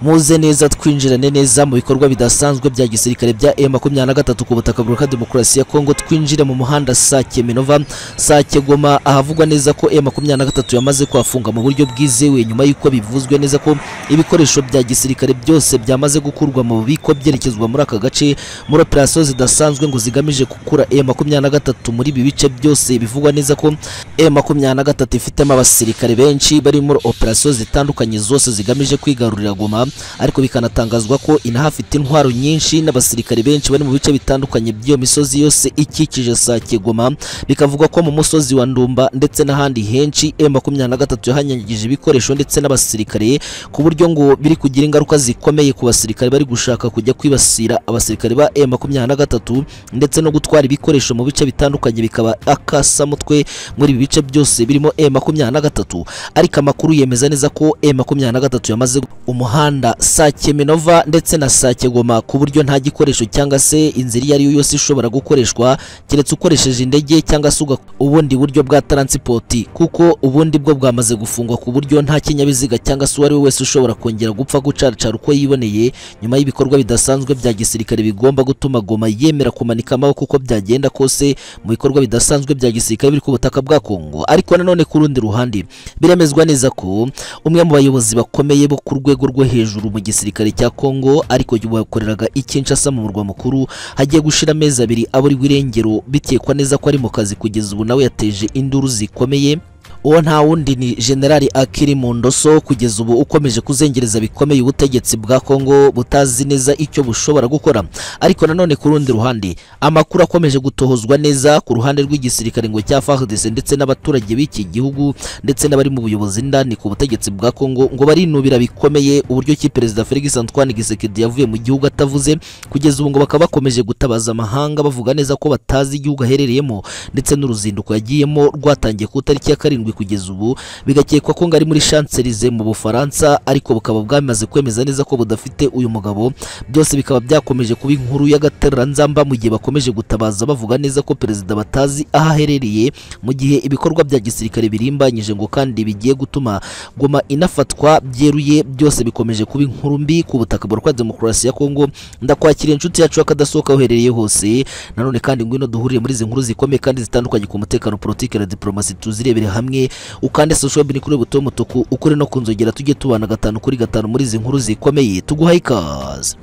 muze neza twinjirane neza mu bikorwa bidasanzwe bya gisirikare bya M23 ku butaka bwa Demokarasi ya Kongo twinjire mu muhanda Sake Minova Sake Goma ahavugwa neza ko M23 yamaze kuhafunga mu buryo bwizewe nyuma y'uko bivuzwe neza ko ibikoresho bya gisirikare byose byamaze gukurwa mu bubiko byerekezwa muri aka gace muri operasiyo zidasanzwe ngo zigamije gukura M23 muri ibi bice byose bivugwa neza ko M23 ifitemo abasirikare benshi bari muri operasiyo zitandukanye zose zigamije kwigarurira Goma ariko bikanatangazwa ko inahafite intwaro nyinshi n'abasirikare benshi bari mu bice bitandukanye by'iyo misozi yose ikikije Sake Goma bikavuga ko mu musozi wa Ndumba ndetse n'ahandi henshi M23 yahanyagije ibikoresho ndetse n'abasirikare ku buryo ngo biri kugira ingaruka zikomeye ku basirikare bari gushaka kujya kwibasira abasirikare ba M23 ndetse no gutwara ibikoresho mu bice bitandukanye bikaba akasamutwe muri ibi bice byose birimo M23 ariko amakuru yemeza neza ko M23 yamaze umuhanda umuhanda Sake Minova ndetse na Sake Goma ku buryo nta gikoresho cyangwa se inzira iyo ari yo yose ishobora gukoreshwa keretse ukoresheje indege cyangwa se ubundi buryo bwa taransipoti kuko ubundi bwo bwamaze gufungwa ku buryo nta kinyabiziga cyangwa se uwo ari we wese ushobora kongera gupfa gucaracara uko yiboneye nyuma y'ibikorwa bidasanzwe bya gisirikare bigomba gutuma Goma yemera kumanika amaboko uko byagenda kose mu bikorwa bidasanzwe bya gisirikare biri ku butaka bwa Kongo ariko nanone ku rundi ruhande biremezwa neza ko umwe mu bayobozi bakomeye bo ku rwego rwo hejuru hejuru mu gisirikare cya Kongo ariko bakoreraga i Kinshasa mu murwa mukuru hagiye gushira amezi abiri aburirwa irengero bitekwa neza ko ari mu kazi kugeza ubu nawe yateje induru zikomeye uwo nta wundi ni generali akiri mu ndoso kugeza ubu ukomeje kuzengereza bikomeye ubutegetsi bwa kongo butazi neza icyo bushobora gukora ariko nanone ku rundi ruhande amakuru akomeje gutohozwa neza ku ruhande rw'igisirikare ngo cya FARDC ndetse n'abaturage b'iki gihugu ndetse n'abari mu buyobozi ndani ku butegetsi bwa kongo ngo barinubira bikomeye uburyo ki perezida Felix Antoine Tshisekedi yavuye mu gihugu atavuze kugeza ubu ngo bakaba bakomeje gutabaza amahanga bavuga neza ko batazi igihugu aherereyemo ndetse n'uruzinduko yagiyemo rwatangiye ku itariki ya karindwi kugeza ubu bigakekwa ko ngari muri Champs-Élysées mu Bufaransa ariko bukaba bwamaze kwemeza neza ko budafite uyu mugabo byose bikaba byakomeje kuba inkuru y'agatereranzamba mu gihe bakomeje gutabaza bavuga neza ko perezida batazi aho aherereye mu gihe ibikorwa bya gisirikare birimbanyije ngo kandi bigiye gutuma Goma inafatwa byeruye byose bikomeje kuba inkuru mbi ku butaka bwa demokarasi ya Kongo ndakwakira inshuti yacu y'akadasohoka uherereye hose nanone kandi ngwino duhurire muri izi nkuru zikomeye kandi zitandukanye ku mutekano politike na diplomasi tuzirebere hamwe ukande social bin kuri buto mutuku ukuri no kunzogera tujye tubana gatanu kuri gatanu muri izi nkuru zikomeye tuguhaye ikaze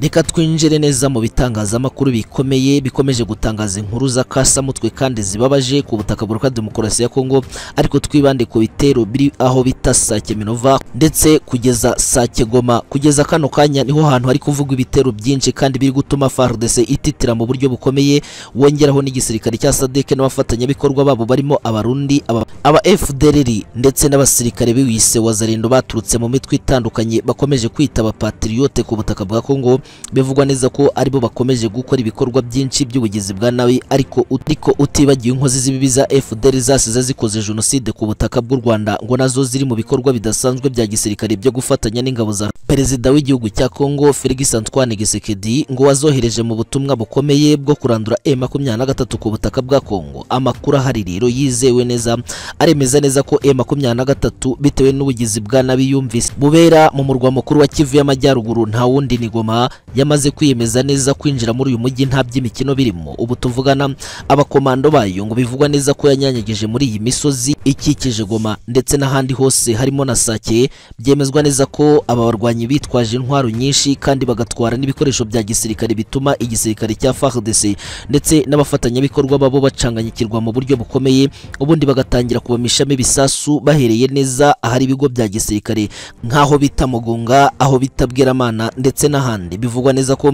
Reka twinjire neza mu bitangazamakuru bikomeye bikomeje gutangaza inkuru z'akasamutwe kandi zibabaje ku butaka bwa demokarasi ya Kongo ariko twibande ku bitero biri aho bita Sake Minova ndetse kugeza Sake Goma kugeza kano kanya niho hantu hari kuvugwa ibitero byinshi kandi biri gutuma FARDC ititira mu buryo bukomeye wongeraho n'igisirikare cya SADC n'abafatanyabikorwa babo barimo abarundi aba, aba FDLR ndetse n'abasirikare biwise wazarendo baturutse mu mitwe itandukanye bakomeje kwita abapatriote ku butaka bwa Kongo bivugwa neza ko aribo bakomeje gukora ibikorwa byinshi by'ubugizi bwa nabi ariko ariko utibagiye inkozi z'ibibi za FDL zasize zikoze jenoside ku butaka bw'u Rwanda ngo nazo ziri mu bikorwa bidasanzwe bya gisirikare byo gufatanya n'ingabo za Perezida w'igihugu cya Kongo Felix Antoine Tshisekedi ngo wazohereje mu butumwa bukomeye bwo kurandura M23 ku butaka bwa Kongo amakuru ahari rero yizewe neza aremeza neza ko M23 bitewe n'ubugizi bwa nabi yumvise bubera mu murwa mukuru wa Kivu y'Amajyaruguru nta wundi ni Goma yamaze kwiyemeza neza kwinjira muri uyu mujyi nta by'imikino birimo ubu tuvugana abakomando bayo ngo bivugwa neza ko yanyanyagije muri iyi misozi ikikije Goma ndetse n'ahandi hose harimo na Sake byemezwa neza ko aba barwanyi bitwaje intwaro nyinshi kandi bagatwara n'ibikoresho bya gisirikare bituma igisirikare cya FARDC ndetse n'abafatanyabikorwa babo bacanganyikirwa mu buryo bukomeye ubundi bagatangira kubamishamo ibisasu bahereye neza ahari ibigo bya gisirikare nk'aho bita Mugunga aho bita Bweramana ndetse n'ahandi bivugwa neza ko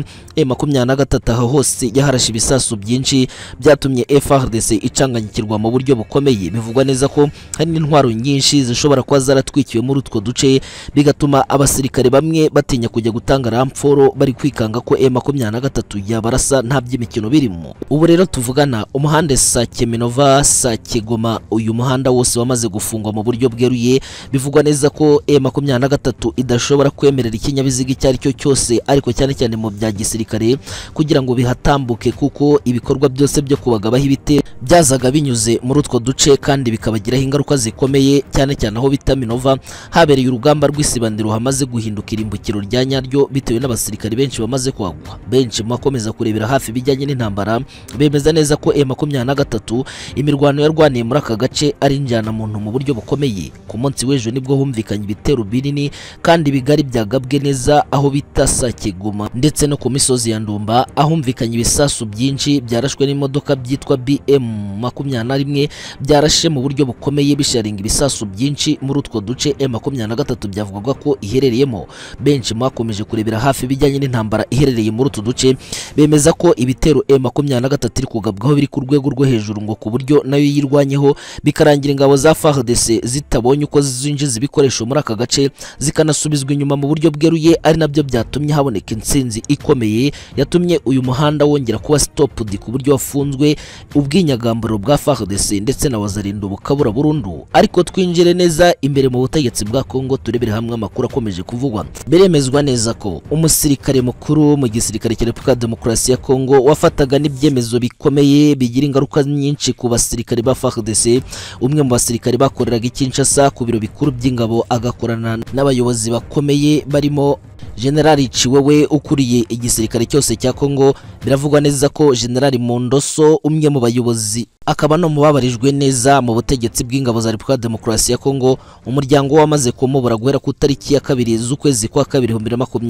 M23 aho hose yaharashe ibisasu byinshi byatumye FARDC icanganyikirwa mu buryo bukomeye bivugwa neza ko hari n'intwaro nyinshi zishobora kuba zaratwikiwe muri utwo duce bigatuma abasirikare bamwe batinya kujya gutanga ramforo bari kwikanga ko M23 yabarasa nta by'imikino birimo ubu rero tuvugana umuhanda Sake Minova Sake Goma uyu muhanda wose wamaze gufungwa mu buryo bweruye bivugwa neza ko M23 idashobora kwemerera ikinyabiziga icyo ari cyo cyose ariko cyane cyane mu bya gisirikare kugira ngo bihatambuke kuko ibikorwa byose byo kubagabaho ibitero byazaga binyuze muri utwo duce kandi bikabagiraho ingaruka zikomeye cyane cyane aho bita Minova habereye urugamba rw'isibandiro hamaze guhinduka irimbukiro rya nyaryo bitewe n'abasirikare benshi bamaze kuhagwa benshi mu bakomeza kurebera hafi ibijyanye n'intambara bemeza neza ko M23 imirwano yarwaniye muri aka gace ari injyana muntu mu buryo bukomeye ku munsi w'ejo nibwo humvikanye ibitero binini kandi bigari byagabwe neza aho bita Sakiguma ndetse no ku misozi ya Ndumba ahumvikanye ibisasu byinshi byarashwe n'imodoka byitwa BM 21 byarashe mu buryo bukomeye bisharinga ibisasu byinshi muri utwo duce M23 byavugwaga ko iherereyemo benshi mwakomeje kurebera hafi ibijyanye n'intambara iherereye muri utu duce bemeza ko ibitero M23 iri kugabwaho biri ku rwego rwo hejuru ngo ku buryo nayo yirwanyeho bikarangira ingabo za FARDC zitabonye uko zinjiza ibikoresho muri aka gace zikanasubizwa inyuma mu buryo bweruye ari nabyo byatumye haboneka intsinzi ikomeye yatumye uyu muhanda wongera kuba stoped ku buryo wafunzwe ubwinyagamburo bwa FARDC ndetse na wazarinda bukabura burundu ariko twinjire neza imbere mu butegetsi bwa Congo turebere hamwe amakuru akomeje kuvugwa biremezwa neza ko umusirikare mukuru mu gisirikare cya Republika Demokarasi ya Congo wafataga n'ibyemezo bikomeye bigira ingaruka nyinshi ku basirikare ba FARDC umwe mu basirikare bakoreraga i Kinshasa ku biro bikuru by'ingabo agakorana n'abayobozi bakomeye barimo Generali Ciwewe ukuriye igisirikare cyose cya Congo biravugwa neza ko Generali Mondoso umwe mu bayobozi akaba no mubabarijwe neza mu butegetsi bw'ingabo za Republika Demokarasi ya Kongo umuryango wamaze kumubura guhera ku tariki ya kabiri z'ukwezi kwa kabiri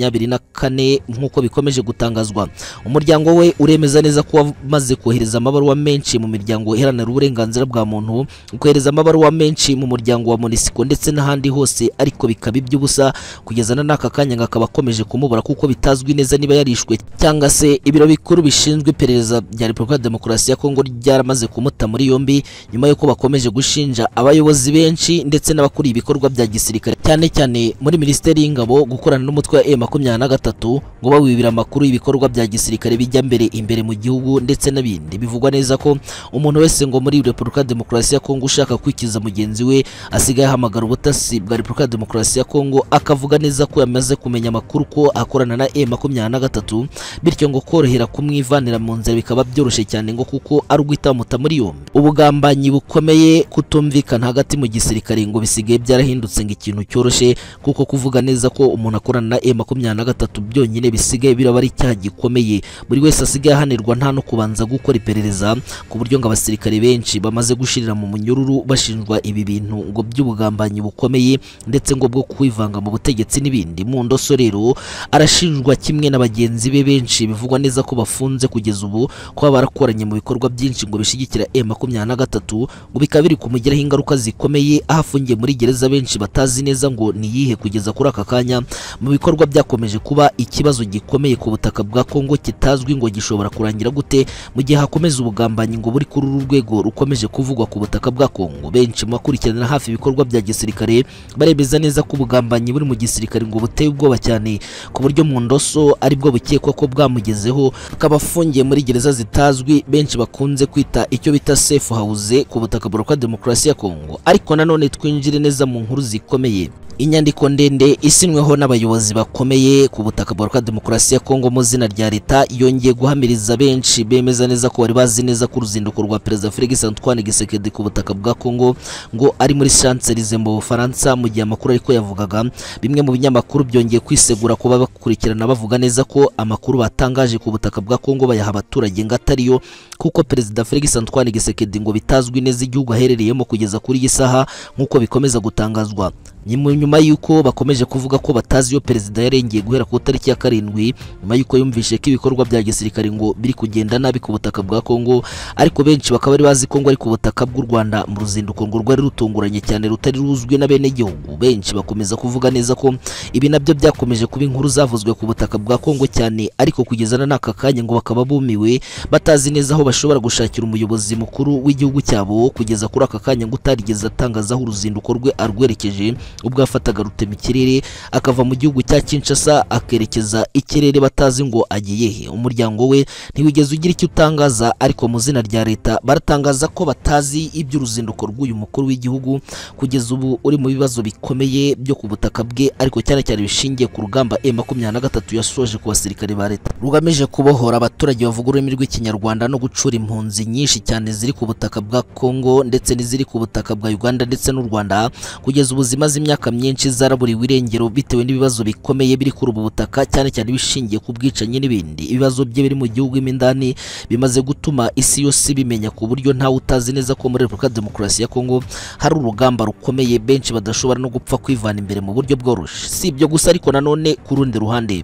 2024 nk'uko bikomeje gutangazwa umuryango we uremeza neza ko wamaze kohereza amabaruwa menshi mu miryango iharanira uburenganzira bwa muntu kohereza amabaruwa menshi mu muryango wa MONUSCO ndetse n'ahandi hose ariko bikaba iby'ubusa kugeza na n'aka kanya akaba akomeje kumubura kuko bitazwi neza niba yarishwe cyangwa se ibiro bikuru bishinzwe iperereza bya Republika Demokarasi ya Kongo ryaramaze kumu kumuta muri yombi nyuma y'uko bakomeje gushinja abayobozi benshi ndetse n'abakuriye ibikorwa bya gisirikare cyane cyane muri minisiteri y'ingabo gukorana n'umutwe wa M23 ngo bawibira amakuru y'ibikorwa bya gisirikare bijya mbere imbere mu gihugu ndetse n'ibindi bivugwa neza ko umuntu wese ngo muri Republika Demokarasi ya Kongo ushaka kwikiza mugenzi we asigaye ahamagara ubutasi bwa Republika Demokarasi ya Kongo akavuga neza ko yamaze kumenya amakuru ko akorana na M23 bityo ngo korohera kumwivanira mu nzira bikaba byoroshye cyane ngo kuko ari ugwitamuta muri yombi ubugambanyi bukomeye kutumvikana hagati mu gisirikare ngo bisigaye byarahindutse ngo ikintu cyoroshye kuko kuvuga neza ko umuntu akorana na M23 byonyine bisigaye biraba ari icyaha gikomeye buri wese asigaye ahanirwa nta no kubanza gukora iperereza ku buryo ngo abasirikare benshi bamaze gushirira mu munyururu bashinjwa ibi bintu ngo by'ubugambanyi bukomeye ndetse ngo bwo kwivanga mu butegetsi n'ibindi mu ndoso rero arashinjwa kimwe na bagenzi be benshi bivugwa neza ko bafunze kugeza ubu kuba barakoranye mu bikorwa byinshi ngo bishyigikire M23 ngo bikaba biri kumugiraho ingaruka zikomeye aho afungiye muri gereza benshi batazi neza ngo niyihe kugeza kuri aka kanya mu bikorwa byakomeje kuba ikibazo gikomeye ku butaka bwa Kongo kitazwi ngo gishobora kurangira gute mu gihe hakomeza ubugambanyi ngo buri kuri uru rwego rukomeje kuvugwa ku butaka bwa Kongo benshi mu bakurikirana hafi ibikorwa bya gisirikare baremeza neza ko ubugambanyi buri mu gisirikare ngo buteye ubwoba cyane ku buryo mu ndoso aribwo bukekwa ko bwamugezeho akaba afungiye muri gereza zitazwi benshi bakunze kwita icyo icyo bita safe house ku butaka burokwa demokarasi ya Kongo ariko nanone twinjire neza mu nkuru zikomeye inyandiko ndende isinyweho n'abayobozi bakomeye ku butaka bwa demokarasi ya Kongo mu zina rya leta yongeye guhamiriza benshi bemeza neza ko bari bazi neza ko uruzinduko rwa perezida Felix Antoine Tshisekedi ku butaka bwa Kongo ngo ari muri Champs-Élysées mu Bufaransa mu gihe amakuru ariko yavugaga bimwe mu binyamakuru byongeye kwisegura kuba bakurikirana bavuga neza ko amakuru batangaje ku butaka bwa Kongo bayaha abaturage ngo atariyo kuko perezida Felix Antoine Tshisekedi ngo bitazwi neza igihugu aherereyemo kugeza kuri iyi saha nk'uko bikomeza gutangazwa nyuma y'uko bakomeje kuvuga ko batazi iyo perezida yarengeye guhera ku tariki ya karindwi nyuma y'uko yumvishe ko ibikorwa bya gisirikare ngo biri kugenda nabi ku butaka bwa Kongo ariko benshi bakaba bari bazi ko ngo ari ku butaka bw'u Rwanda mu ruzinduko ngo rwari rutunguranye cyane rutari ruzwi na bene gihugu benshi bakomeza kuvuga neza ko ibi nabyo byakomeje kuba inkuru zavuzwe ku butaka bwa Kongo cyane ariko kugeza na n'aka kanya ngo bakaba bumiwe batazi neza aho bashobora gushakira umuyobozi mukuru w'igihugu cyabo kugeza kuri aka kanya ngo utarigeze atangaza aho uruzinduko rwe arwerekeje ubwo yafataga rutemikirere akava mu gihugu cya Kinshasa akerekeza ikirere batazi ngo agiye he umuryango we ntiwigeze ugira icyo utangaza ariko mu zina rya leta baratangaza ko batazi iby'uruzinduko rw'uyu mukuru w'igihugu kugeza ubu uri mu bibazo bikomeye byo ku butaka bwe ariko cyane cyane bishingiye ku rugamba M23 yasoje ku basirikare ba leta rugamije kubohora abaturage bavuga ururimi rw'ikinyarwanda no gucura impunzi nyinshi cyane ziri ku butaka bwa Congo ndetse n'iziri ku butaka bwa Uganda ndetse n'u Rwanda kugeza ubu zimaze imyaka myinshi zaraburiwe irengero bitewe n'ibibazo bikomeye biri kuri ubu butaka cyane cyane bishingiye ku bwicanyi n'ibindi ibibazo bye biri mu gihugu mo indani bimaze gutuma isi yose bimenya ku buryo ntawe utazi neza ko muri Repubulika ya Demokarasi ya Kongo hari urugamba rukomeye benshi badashobora no gupfa kwivana imbere mu buryo bworoshye si ibyo gusa ariko nanone ku rundi ruhande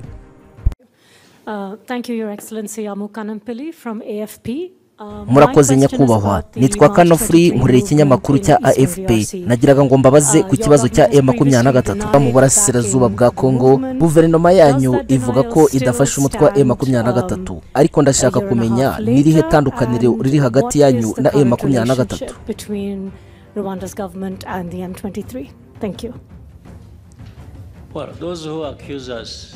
Uh, Thank you, Your Excellency Amukan Pillai from AFP. murakoze Uh, my question is nyakubahwa about the nitwa March kanofuri 23 nkorera ikinyamakuru cya movement in Eastern afp DRC. nagiraga ngo mbabaze Uh, ku kibazo cya your government has M23 previously mu burasirazuba bwa denied kongo that movement. guverinoma yanyu Does that ivuga denial ko still idafashe umutwa stand, M23 um, ariko ndashaka a year and a kumenya half ni irihe later, tandukaniro and riri what hagati is yanyu the na current M23 relationship Between Rwanda's government and the M23. Thank you. Well, those who accuse us,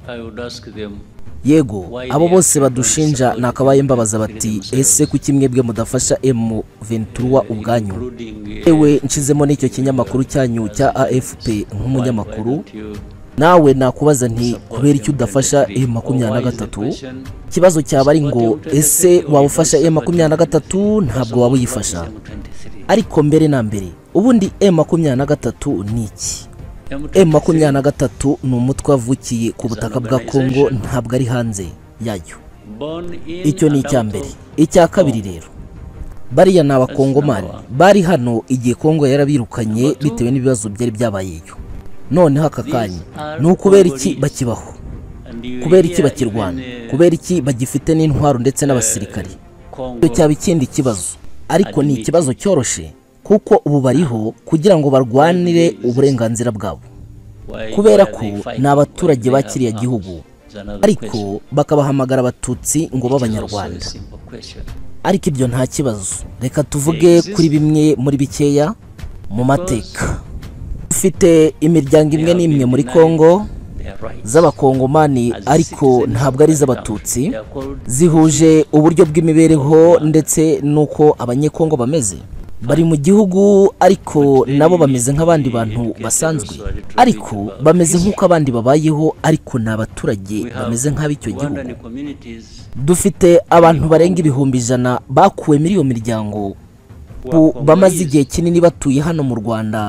I would ask them yego abo bose badushinja nakabaye mbabaza bati ese kuki mwebwe mudafasha M23 ubwanyu including uh, ewe nshizemo n'icyo kinyamakuru cyanyu cya afp why nk'umunyamakuru don't you nawe nakubaza nti support kubera icyo M23? udafasha M23 Or why is the question, ikibazo cyaba ari ngo What M23 ese waba ufasha M23 ntabwo waba uyifasha M23? ariko mbere na mbere ubundi M23 ni iki M23 M23 ni umutwe wavukiye ku butaka bwa Kongo ntabwo ari hanze yayo born in icyo ni and icya out mbere of- icya kabiri rero bariya ni abakongomani bari hano igihe kongo yarabirukanye bitewe n'ibibazo byari byabayeyo noneho aka kanya ni ukubera iki bakibaho and you kubera iki hear bakirwana even, uh, kubera iki bagifite n'intwaro ndetse n'abasirikare Congo icyo cyaba ikindi kibazo ariko ni ikibazo cyoroshye kuko ubu bariho kugira ngo barwanire uburenganzira bwabo why- kubera why ko they fight ni abaturage when ba they have kiriya arms gihugu is another ariko question. bakabahamagara abatutsi ngo It is also a b'abanyarwanda simple question. ariko ibyo nta kibazo reka tuvuge kuri bimwe muri bikeya mu mateka ufite imiryango imwe n'imwe muri kongo They are right. z'abakongomani As ariko citizens ntabwo ari of that iz'abatutsi country, they are called zihuje uburyo bw'imibereho ndetse n'uko abanyekongo bameze bari mu gihugu ariko nabo bameze nk'abandi bantu basanzwe ariko bameze nk'uko abandi babayeho ariko ni abaturage we have bameze nk'ab'icyo gihugu Rwandan communities dufite abantu barenga ibihumbi ijana bakuwe muri iyo miryango who ubu are Congolese. bamaze igihe kinini batuye hano mu rwanda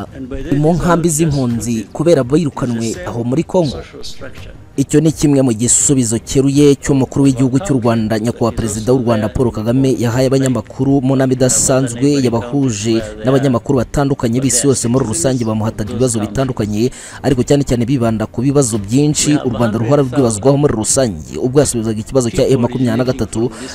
mu nkambi z'impunzi kubera birukanwe aho muri kongo Social structure. icyo ni kimwe mu gisubizo cyeruye cy'umukuru w'igihugu cy'u rwanda nyakubahwa perezida w'u rwanda paul kagame yahaye abanyamakuru mu nama idasanzwe yabahuje n'abanyamakuru batandukanye b'isi yose muri rusange bamuhataga ibibazo bitandukanye ariko cyane cyane bibanda ku bibazo byinshi u rwanda ruhora rwibazwaho muri rusange ubwo yasubizaga ikibazo cya M23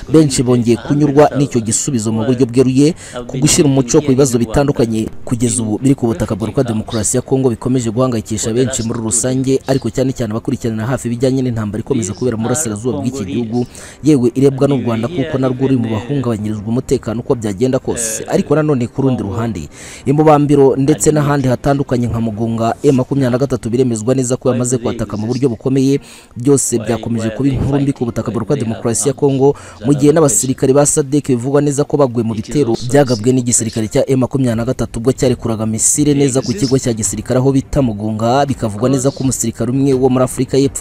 benshi bongeye kunyurwa n'icyo gisubizo mu buryo bweruye ku gushyira umuco ku bibazo bitandukanye kugeza ubu biri ku butaka bwa Repubulika ya Demokarasi ya Kongo bikomeje guhangayikisha benshi muri rusange ariko cyane cyane abakurikirana hafi ibijyanye n'intambara ikomeza kubera mu burasirazuba bw'iki gihugu yewe irebwa n'u Rwanda kuko narwo ruri mu bahungabanyirizwa umutekano uko byagenda kose ariko nanone ku rundi ruhande imubambiro ndetse n'ahandi hatandukanye nka Mugunga M23 biremezwa neza ko yamaze kwataka mu buryo bukomeye byose byakomeje kuba inkuru mbi ku butaka bwa Repubulika ya Demokarasi ya Kongo mu gihe n'abasirikare ba SADC bivugwa neza ko baguye mu bitero byagabwe n'igisirikare cya M23 ubwo cyarekuraga misile neza ku kigo cya gisirikare aho bita Mugunga bikavugwa neza ko umusirikare umwe wo muri Afurika y'Epfo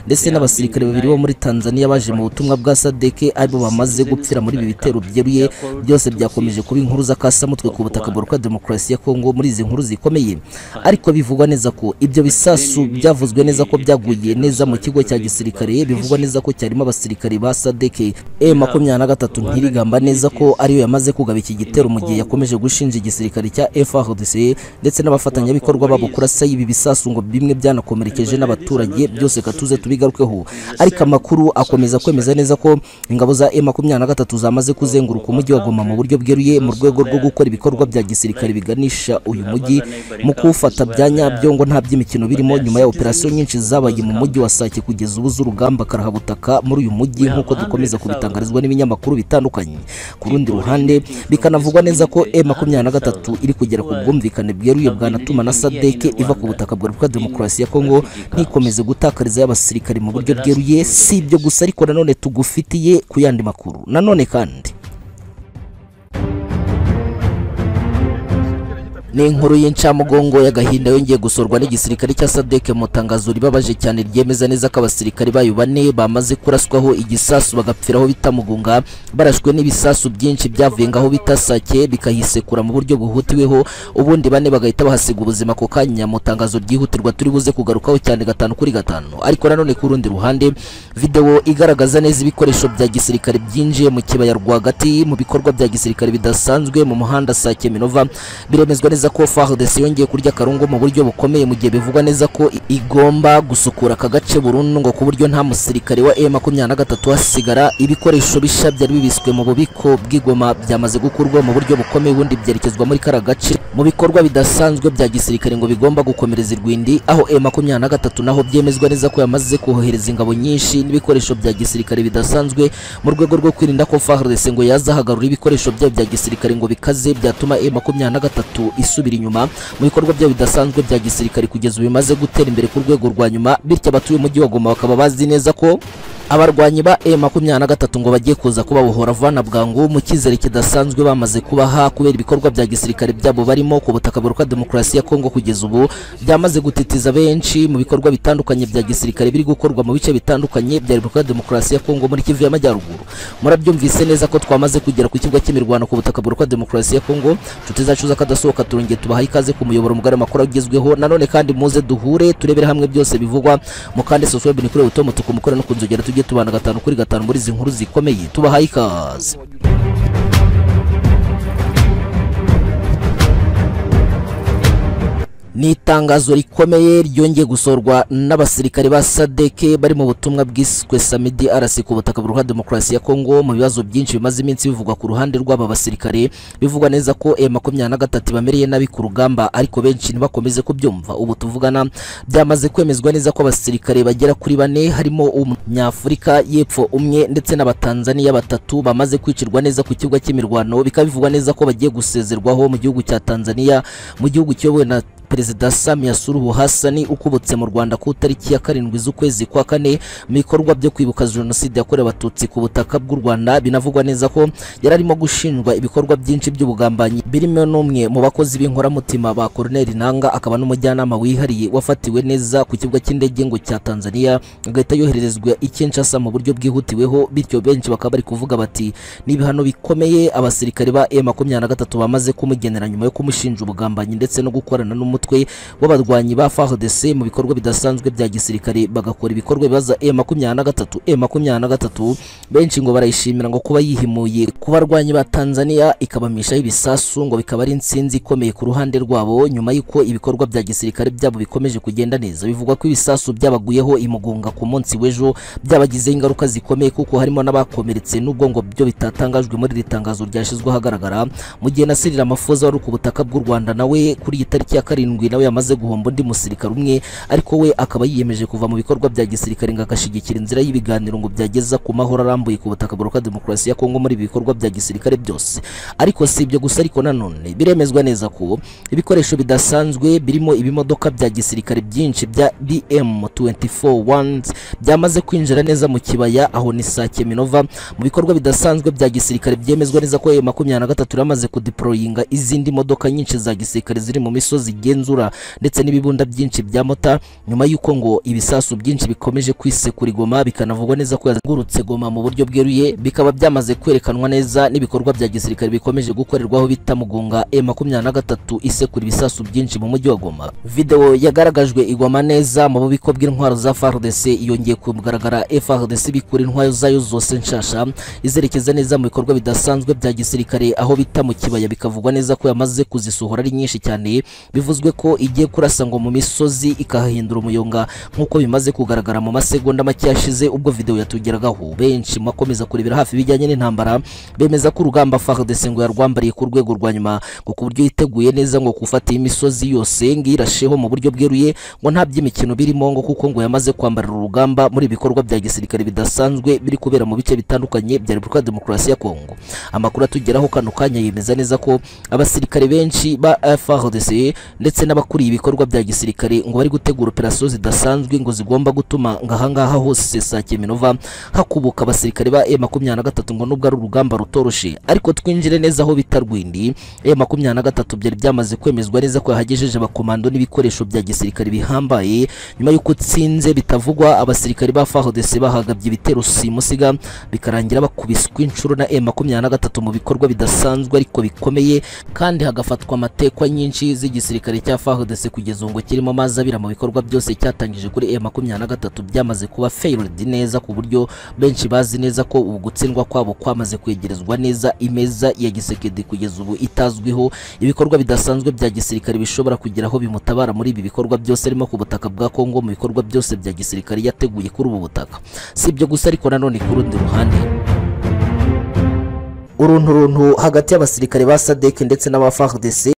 ndetse n'abasirikare babiri bo muri Tanzania baje mu butumwa bwa SADC aribo bamaze gupfira muri ibi bitero byeruye byose byakomeje kuba inkuru z'akasamutwe ku butaka bwa Repubulika ya Demokarasi ya Kongo muri izi nkuru zikomeye ariko bivugwa neza ko ibyo bisasu byavuzwe neza ko byaguye neza mu kigo cya gisirikare bivugwa neza ko cyarimo abasirikare ba SADC M23 ntirigamba neza ko ariyo yamaze kugaba iki gitero mu gihe yakomeje gushinja igisirikare cya FARDC ndetse n'abafatanyabikorwa babo kurasa ibi bisasu ngo bimwe byanakomerekeje n'abaturage byose katuze tubigarukeho ariko amakuru akomeza kwemeza neza ko ingabo za M23 zamaze kuzenguruka umujyi wa Goma mu buryo bweruye mu rwego rwo gukora ibikorwa bya gisirikare biganisha uyu mujyi mu kuwufata bya nyabyo ngo nta by'imikino birimo nyuma ya operasiyo nyinshi zabaye mu mujyi wa Sake kugeza ubu z'urugamba karahabutaka muri uyu mujyi nk'uko dukomeza kubitangarizwa n'ibinyamakuru bitandukanye ku rundi ruhande bikanavugwa neza ko M23 iri kugera kugera ku bwumvikane bweruye bwanatuma na sadeke iva ku butaka bwa repubulika demokarasi ya kongo ntikomeze gutakariza y'abasirikare mu buryo bweruye si ibyo gusa ariko nanone tugufitiye ku yandi makuru nanone kandi ni inkuru y'incamugongo y'agahinda yongeye gusorwa n'igisirikare cya sadeke mu tangazo ribabaje cyane ryemeza neza ko abasirikare bayo bane bamaze kuraswaho igisasu bagapfiraho bita mugunga barashwe n'ibisasu byinshi byavuye ngaho bita sake bikahisekura mu buryo buhutiweho ubundi bane bagahita bahasiga ubuzima ako kanya mu tangazo ryihutirwa turi buze kugarukaho cyane gatanu kuri gatanu ariko nanone ku rundi ruhande videwo igaragaza neza ibikoresho bya gisirikare byinjiye mu kibaya rwagati mu bikorwa bya gisirikare bidasanzwe mu muhanda sake minova biremezwa neza ko FARDC yongeye kurya karungu mu buryo bukomeye mu gihe bivugwa neza ko igomba gusukura aka gace burundu ngo ku buryo nta musirikare wa M23 hasigara ibikoresho bishya byari bibiswe mu bubiko bw'igoma byamaze gukurwa mu buryo bukomeye ubundi byerekezwa muri kara gace mu bikorwa bidasanzwe bya gisirikare ngo bigomba gukomereza irwindi aho M23 naho byemezwa neza ko yamaze kohereza ingabo nyinshi n'ibikoresho bya gisirikare bidasanzwe mu rwego rwo kwirinda ko FARDC ngo yazahagarura ibikoresho byayo bya gisirikare ngo bikaze byatuma M23 isubira inyuma mu bikorwa byayo bidasanzwe bya gisirikare kugeza ubu bimaze gutera imbere ku rwego rwa nyuma bityo abatuye umujyi wa Goma bakaba bazi neza ko abarwanyi ba M23 ngo bagiye kuza kubabohora vana bwangu mu cyizere kidasanzwe bamaze kubaha kubera ibikorwa bya gisirikare byabo barimo ku butaka buruka demokarasi ya Kongo kugeza ubu byamaze gutitiza benshi mu bikorwa bitandukanye bya gisirikare biri gukorwa mu bice bitandukanye bya Repubulika Demokarasi ya Kongo muri Kivu y'Amajyaruguru murabyumvise neza ko twamaze kugera ku kibuga cy'imirwano ku butaka buruka demokarasi ya Kongo nshuti zacu z'akadasohoka turongeye tubaha ikaze ku muyoboro mugari makuru agezweho nanone kandi muze duhure turebere hamwe byose bivugwa mu kandi subscribe ni kuri utomo tukumukora no kunzogera tugiye tubana gatanu kuri gatanu muri izi nkuru zikomeye tubahaye ikaze ni itangazo rikomeye ryongeye gusorwa n'abasirikare ba sadeke bari mu butumwa bwiswe samidi arasi ku butaka buruha demokarasi ya kongo mu bibazo byinshi bimaze iminsi bivugwa ku ruhande rw'aba basirikare bivugwa neza ko M23 bamereye nabi ku rugamba ariko benshi ntibakomeze kubyumva ubu tuvugana byamaze kwemezwa neza ko abasirikare bagera kuri bane harimo umunyafurika y'epfo umwe ndetse n'abatanzaniya batatu bamaze kwicirwa neza ku kibuga cy'imirwano bikaba bivugwa neza ko bagiye gusezerwaho mu gihugu cya Tanzania mu gihugu kiyobowe na Perezida Samia Suluhu Hassan ukubutse mu Rwanda ku tariki ya karindwi z'ukwezi kwa kane mu bikorwa byo kwibuka jenoside yakorewe abatutsi ku butaka bw'u Rwanda binavugwa neza ko yari arimo gushinjwa ibikorwa byinshi by'ubugambanyi birimo n'umwe mu bakozi b'inkoramutima ba Colonel Nanga akaba n'umujyanama wihariye wafatiwe neza ku kibuga cy'indege ngo cya Tanzania agahita yohererezwa i Kinshasa mu buryo bwihutiweho bityo benshi bakaba bari kuvuga bati ni ibihano bikomeye abasirikare ba M23 bamaze kumugenera nyuma yo kumushinja ubugambanyi ndetse no gukorana n'umu umutwe w'abarwanyi ba FARDC mu bikorwa bidasanzwe bya gisirikare bagakora ibikorwa bibaza M23 M23 benshi ngo barayishimira ngo kuba yihimuye ku barwanyi ba Tanzania ikabamishaho ibisasu ngo bikaba ari insinzi ikomeye ku ruhande rwabo nyuma y'uko ibikorwa bya gisirikare byabo bikomeje kugenda neza bivugwa ko ibisasu byabaguyeho imugunga ku munsi w'ejo byabagizeho ingaruka zikomeye kuko harimo n'abakomeretse n'ubwo ngo byo bitatangajwe muri iri tangazo ryashyizwe ahagaragara mu gihe Nasirira Mafoza wari ku butaka bw'u Rwanda nawe kuri iyi tariki ya karindwi karindwi nawe yamaze guhomba undi musirikare umwe ariko we akaba yiyemeje kuva mu bikorwa bya gisirikare ngo agashyigikira inzira y'ibiganiro ngo byageza ku mahoro arambuye ku butaka buruka demokarasi ya Kongo muri ibi bikorwa bya gisirikare byose ariko si ibyo gusa ariko nanone biremezwa neza ko ibikoresho bidasanzwe birimo ibimodoka bya gisirikare byinshi bya BM241 byamaze kwinjira neza mu kibaya aho ni Sake Minova mu bikorwa bidasanzwe bya gisirikare byemezwa neza ko M23 yamaze kudeployinga izindi modoka nyinshi za gisirikare ziri mu misozi igenzura ndetse n'ibibunda byinshi bya mota nyuma y'uko ngo ibisasu byinshi bikomeje kwisekura igoma bikanavugwa neza ko yazengurutse goma mu buryo bweruye bikaba byamaze kwerekanwa neza n'ibikorwa bya gisirikare bikomeje gukorerwaho bita mugunga M23 isekura ibisasu byinshi mu mujyi wa Goma video yagaragajwe igoma neza mu bubiko bw'intwaro za FARDC yongeye kugaragara FARDC bikura intwaro zayo zose nshasha izerekeza neza mu bikorwa bidasanzwe bya gisirikare aho bita mu kibaya bikavugwa neza ko yamaze kuzisohora ari nyinshi cyane bivuzwe bivugwe ko igiye kurasa ngo mu misozi ikahahindura umuyonga nk'uko bimaze kugaragara mu masegonda make yashize ubwo video yatugeragaho benshi makomeza kurebera hafi ibijyanye n'intambara bemeza ko urugamba FARDC ngo yarwambariye ku rwego rwa nyuma ngo ku buryo yiteguye neza ngo gufata iyi misozi yose ngo irasheho mu buryo bweruye ngo nta by'imikino birimo ngo kuko ngo yamaze kwambarira urugamba muri ibikorwa bya gisirikare bidasanzwe biri kubera mu bice bitandukanye bya Repubulika ya Demokarasi ya Kongo amakuru atugeraho kano kanya yemeza neza ko abasirikare benshi ba FARDC ndetse n'abakuriye ibikorwa bya gisirikare ngo bari gutegura operasiyo zidasanzwe ngo zigomba gutuma ngo ahangaha hose Sake Minova hakubuka abasirikare ba M23 ngo nubwo ari urugamba rutoroshe ariko twinjire neza aho bita Rwindi M23 byari byamaze kwemezwa neza ko yahagejeje abakomando n'ibikoresho bya gisirikare bihambaye nyuma y'uko utsinze bitavugwa abasirikare ba FARDC bahagabye ibitero simusiga bikarangira bakubiswe inshuro na M23 mu bikorwa bidasanzwe ariko bikomeye kandi hagafatwa amatekwa nyinshi z'igisirikare cya FARDC kugeza ubu ngo kirimo amazi abira mu bikorwa byose cyatangije kuri M23 byamaze kuba failed neza ku buryo benshi bazi neza ko ubu gutsindwa kwabo kwamaze kwegerezwa neza imeza ya gisekedi kugeza ubu itazwiho ibikorwa bidasanzwe bya gisirikare bishobora kugira aho bimutabara muri ibi bikorwa byose arimo ku butaka bwa Kongo mu bikorwa byose bya gisirikare yateguye kuri ubu butaka si ibyo gusa ariko nanone ku rundi ruhande urunturuntu hagati y'abasirikare ba sadek ndetse n'aba FARDC